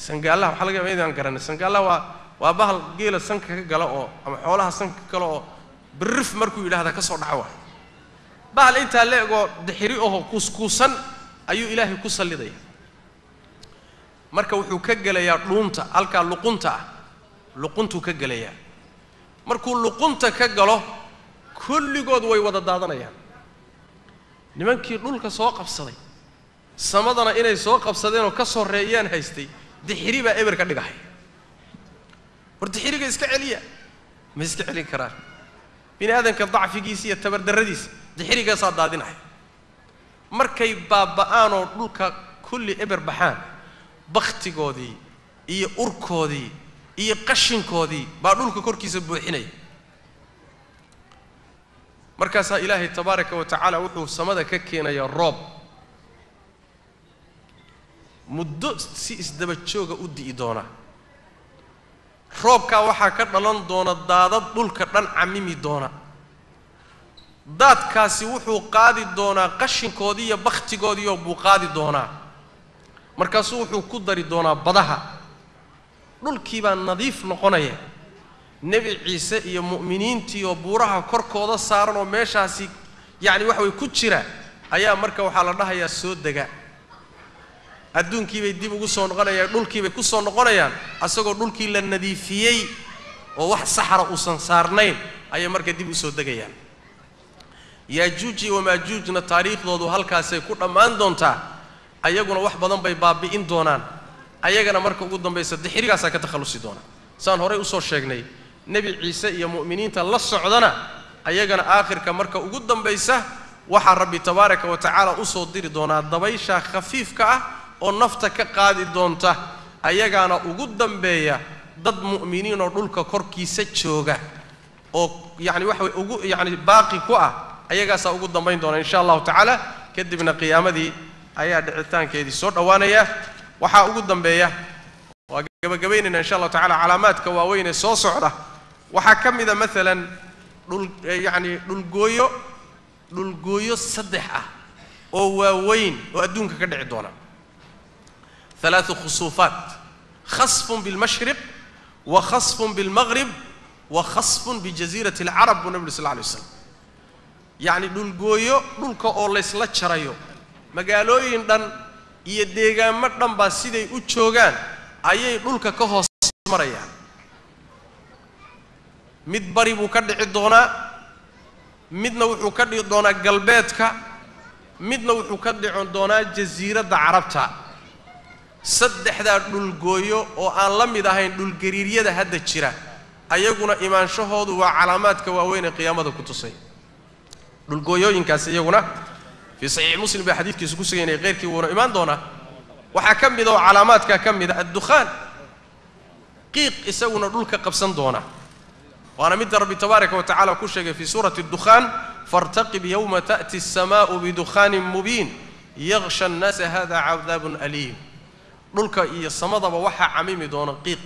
sangaallaha waxaa laga yaba inaan garanay sangaallaha waa waa bahal geela sanka ka gala oo ama xoolaha sanka ka gala oo birrif markuu yidhaahda ka soo dhaco waay bahal intaa la egoo dixiri oho kuuskuusan ayuu ilaahay ku sallidaya marka wuxuu ka gelayaa dhuunta halkaa luqunta ah luquntuu ka gelayaa markuu luqunta ka galo kulligood way wada daadanayaan nimankii dhulka soo qabsaday samadana inay soo qabsadeenoo ka soreeyaan haystay dixiri baa eber ka dhigahay war dixiriga iska celiya ma iska celin karaan bini aadanka dacfigiisa iyo tabardarradiisa dixirigaasaa daadinaya markay baaba'aanoo dhulka kulli eber baxaan bakhtigoodii iyo urkoodii iyo qashinkoodii baa dhulka korkiisa buuxinaya markaasaa ilaahay tabaaraka wa tacaala wuxuu samada ka keenayaa roob muddo si isdaba jooga u di'i doona roobkaa waxaa ka dhalan doona daadad dhulka dhan camimi doona daadkaasi wuxuu qaadi doonaa qashinkoodii iyo bakhtigoodiioo buu qaadi doonaa markaasuu wuxuu ku dari doonaa badaha dhulkii baa nadiif noqonaya nebi ciise iyo mu'miniintii oo buuraha korkooda saaran oo meeshaasi yacni waxa way ku jira ayaa marka waxaa la dhahayaa soo dega adduunkiibay dib ugu soo noqonayaan dhulkiibay ku soo noqonayaan asagoo dhulkii la nadiifiyey oo wax saxra uusan saarnayn ayay marka dib u soo degayaan yaajuuji wamaajuujna taariikhdoodu halkaasay ku dhammaan doontaa ayaguna wax badan bay baabi'in doonaan ayagana marka ugu dambaysa dixirigaasaa ka takhallusi doona saan horey usoo sheegnay nebi ciise iyo mu'miniinta la socdana ayagana aakhirka marka ugu dambaysa waxaa rabbi tabaaraka wa tacaala usoo diri doonaa dabaysha khafiifka ah oo nafta ka qaadi doonta ayagaana ugu dambeeya dad mu'miniin oo dhulka korkiisa jooga oo yacni waxa way ugu yacni baaqi ku ah ayagaasaa ugu dambayn doona insha allahu tacaala kadibna qiyaamadii ayaa dhicitaankeedii soo dhowaanaya waxaa ugu dambeeya waa gabagabaynayna insha allahu tacala calaamaadka waaweyn ee soo socda waxaa ka mida maalan dhul yacni dhulgooyo dhulgooyo saddex ah oo waaweyn oo adduunka ka dhici doona ثلاث خصوفات خصف بالمشرق وخصف بالمغرب وخصف بجزيرة العرب والنبي صلى الله عليه وسلم يعني dhulgooyo dhulka oo laysla jarayo magaalooyin dhan iyo deegaamo dhan baa siday u joogaan ayay dhulka ka hoos marayaan mid bari buu ka dhici doonaa midna wuxuu ka dhici doonaa galbeedka midna wuxuu ka dhici doonaa jasiiradda carabta saddexdaa dhulgooyo oo aan la mid ahayn dhulgariiryada hadda jira ayaguna imaanshahoodu waa calaamaadka waaweyn ee qiyaamada ku tusay dhulgooyooyinkaasi iyaguna fii saxiixi muslim baa xadiidkiisu ku sugaynaya keyrkii wuuna imaan doonaa waxaa ka mid oo calaamaadkaa ka mid a addukhaan qiiq isaguna dhulka qabsan doona waana midda rabbi tabaaraka wa tacala ku sheegay fii suurati اddukhaan faاrtaqib yowma ta'ti الsamaa'u bidukhaanin mubiin yaksha annaasa hada cadaabun aliim dhulka iyo samadaba waxaa camimi doona qiiq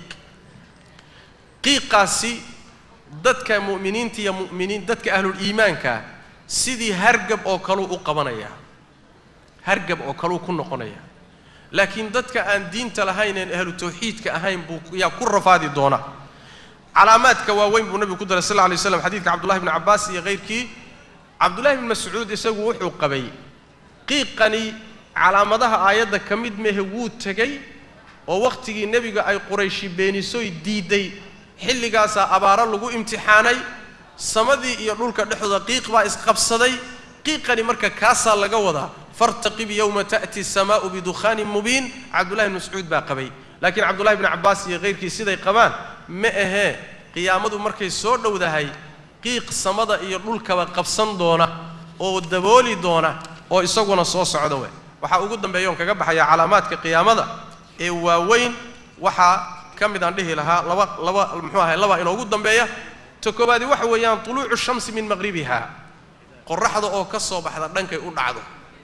qiiqaasi dadka mu'miniinta iyo mu'miniin dadka ahluliimaanka sidii hargab oo kaluu u qabanayaa hargab oo kaluu ku noqonayaa laakiin dadka aan diinta lahayn een ahlu tawxiidka ahayn buu yaa ku rafaadi doona calaamaadka waaweyn buu nebigu ku daray sal lla alay slam xadidka cabdullahi bni cabbaas iyo kayrkii cabdullahi bni mascuud isagu wuxuu qabay qiiqani calaamadaha aayadda ka mid mehe wuu tegey oo wakhtigii nebiga ay qurayshi beenisoy diidday xilligaasaa abaaro lagu imtixaanay samadii iyo dhulka dhexdooda qiiq baa isqabsaday qiiqani marka kaasaa laga wadaa fartaqib yowma ta'ti asamaa'u bidukhaanin mubiin cabdullahi bni mascuud baa qabay laakiin cabdullahi bni cabbaas iyo kayrkii siday qabaan ma ahee qiyaamadu markay soo dhowdahay qiiq samada iyo dhulkaba qabsan doona oo dabooli doona oo isaguna soo socda we waxaa ugu dambeeya oon kaga baxaya calaamaadka qiyaamada ee waaweyn waxaa ka mid aan dhihi lahaa laba laba muxuu ahay laba inoogu dambeeya ta koobaadi waxa weeyaan tuluucu shamsi min maqhribiha qoraxda oo ka soo baxda dhankay u dhacdo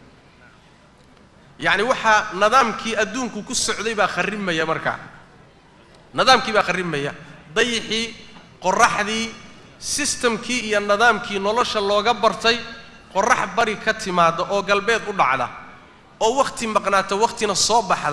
yacni waxaa nidaamkii adduunku ku socday baa kharrimaya markaa nidaamkii baa kharrimaya dayixii qoraxdii sistamkii iyo nidaamkii nolosha looga bartay qorax bari ka timaada oo galbeed u dhacda oo wakhti maqnaata wakhtina soo baxda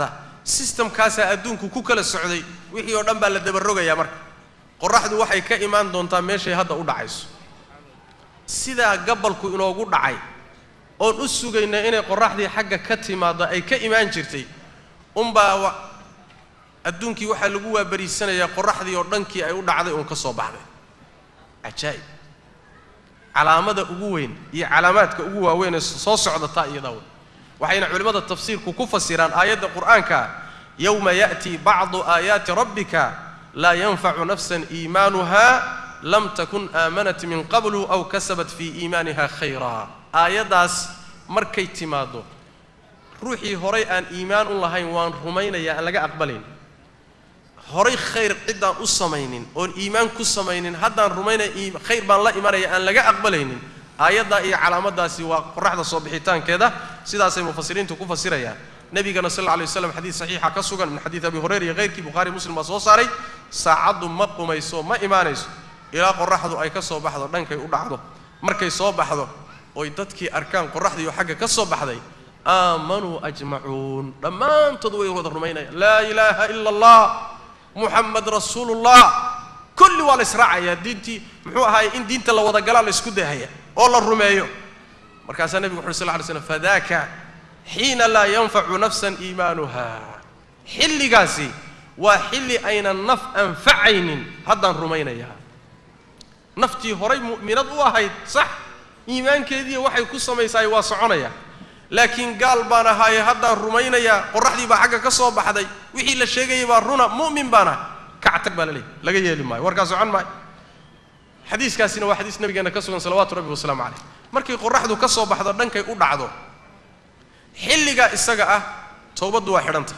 sistamkaasaa adduunku ku kala socday wixii oo dhan baa la dabarogayaa marka qoraxdu waxay ka imaan doontaa meeshay hadda u dhacayso sidaa gabalku inoogu dhacay oon u sugayna inay qoraxdii xagga ka timaaddo ay ka imaan jirtay unbaa adduunkii waxaa lagu waabariisanayaa qoraxdii oo dhankii ay u dhacday uun ka soo baxday cajaa'ib calaamada ugu weyn iyo calaamaadka ugu waaweyn ee soo socdataa iyadaa wey waxayna culimmada tafsiirku ku fasiraan aayadda qur'aanka yowma ya'tii bacdu aayaati rabbika laa yanfacu nafsan iimaanuha lam takun aamanat min qablu aw kasabat fii iimaaniha khayraa aayaddaas markay timaaddo ruuxii horay aan iimaan u lahayn waan rumaynayaa aan laga aqbalayn horay khayr ciddaan u samaynin oon iimaan ku samaynin haddaan rumaynaya khayr baan la imanaya aan laga aqbalaynin aayaddaa iyo calaamaddaasi waa qoraxda soo bixitaankeeda sidaasay mufasiriintu ku fasirayaan nebigana sal alla alay waslam xadiid saxiixa ka sugan min xadiid abi hurayra iyo hayrkii bukhaari muslim baa soo saaray saacaddu ma qumayso ma imaanayso ilaa qoraxdu ay ka soo baxdo dhankay u dhacdo markay soo baxdo oy dadkii arkaan qoraxdiioo xagga ka soo baxday aamanuu ajmacuun dhammaantood way wada rumaynayaan laa ilaaha ila allah muxamed rasuulullah kulli waa la israacayaa diintii muxuu ahaayey in diinta la wada galaa la isku dahaya oo la rumeeyo markaasaa nebigu wuxu sal lla ly slam fadaaka xiina laa yanfacu nafsan iimaanuha xilligaasi waa xilli aynan naf anfacaynin haddaan rumaynayaa naftii horay mu'minad u ahayd sax iimaankeediiya waxay ku samaysaay waa soconaya laakiin gaal baan ahaaye haddaan rumaynayaa qoraxdii baa xagga ka soo baxday wixii la sheegayay baa runa mu'min baan ah kactag baa la leeyahy laga yeeli maayo warkaa socon maayo xadiiskaasina waa xadiis nabigeenna ka sugan salawaatu rabbi wasalaamu calayh markay qoraxdu ka soo baxdo dhankay u dhacdo xilligaa isaga ah towbaddu waa xidhanta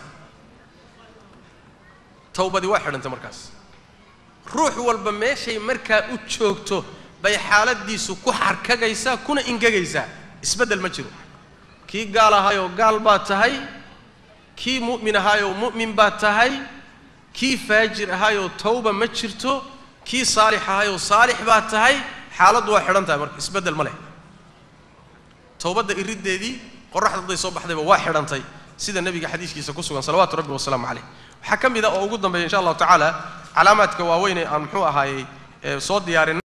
towbadii waa xidhantay markaas ruux walba meeshay markaa u joogto bay xaaladiisu ku xarkagaysaa kuna ingegaysaa isbeddel ma jiro kii gaal ahaayoo gaal baa tahay kii mu'min ahaayoo mu'min baa tahay kii faajir ahaayoo tawba ma jirto kii saalix ahaayoo saalix baa tahay xaaladdu waa xidhan tahay marka isbeddel ma leh towbadda iriddeedii qoraxda hadday soo baxdayba waa xidhantay sida nebiga xadiiskiisa ku sugan salawaatu rabbi wasalaamu caleyh waxaa ka mid a oo ugu dambeeya insha allahu tacaala calaamaadka waaweyn ee aan muxuu ahaayey soo diyaarin